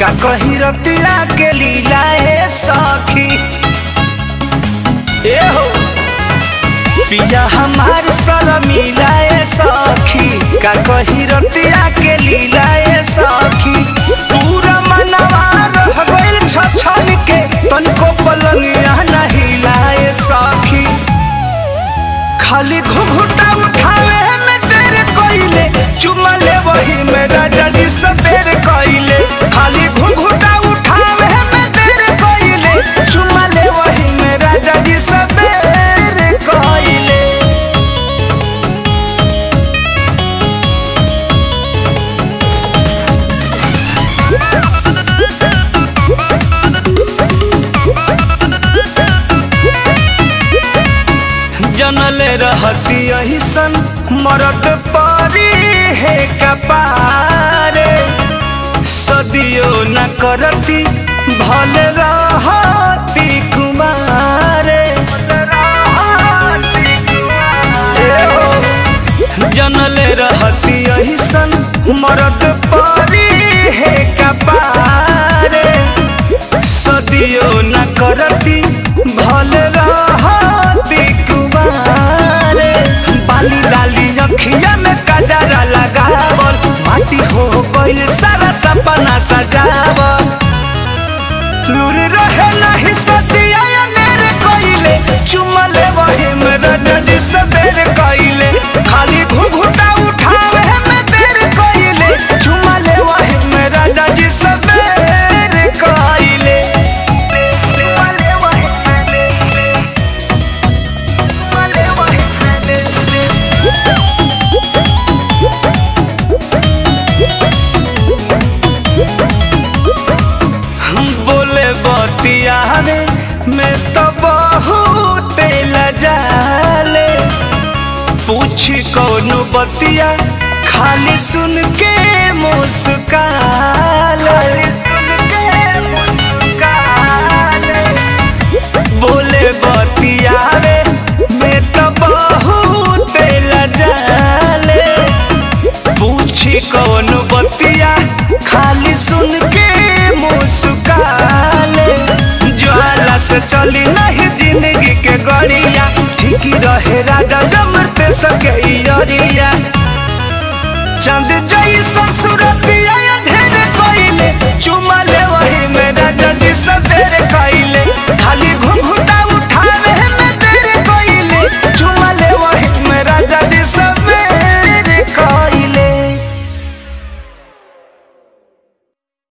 का कही रतिया के लीला ए सखी ए हो पिया हमार शर्मिला ए सखी का कही रतिया के लीला ए सखी पूरा मनवा रह गइल छछन के तनको पलंगिया नहीं लाए सखी खाली घुघुटा उठावे में तेरे कोइले चुमा ले वही में राजा जी सबेर कोइले खाली घुघुटा उठावे में तेरे कोइले चुमा ले वही में राजा जी सबेर कोइले जनले रहती यही सन मरद परी है कपारे सदियो न करती भले रहती कुमारे ए हो, जनले रहती यही सन मरद परी है कपारे सदियो न करती भले रहती कुमारे बाली लाली अखिया में कजरा लगावल माटी हो गइल सारा सपना सजावल लूर रहे नहीं सतिया मेरे कोइले चुमले वही मेरा डडी सबेर कोइले खाली घुघुटा उठावे में तेरे कोइले चुमले वही मेरा डडी सबेर कोइले चुमले वही चुमले वही हम बोले बतियावे मैं तो बहुत लजाले पूछी कौन बतिया खाली सुन के मुस्काले बोले बतियावे मैं तो बहुत लजाले पूछी कौन बतिया खाली सुन के मुस्काले ज्वाला से चली नहीं जिंदगी के गड़िया ठीक रहे राजा जमरते सके अरिया चंद जई ससुरतिया धेर कोइले चुम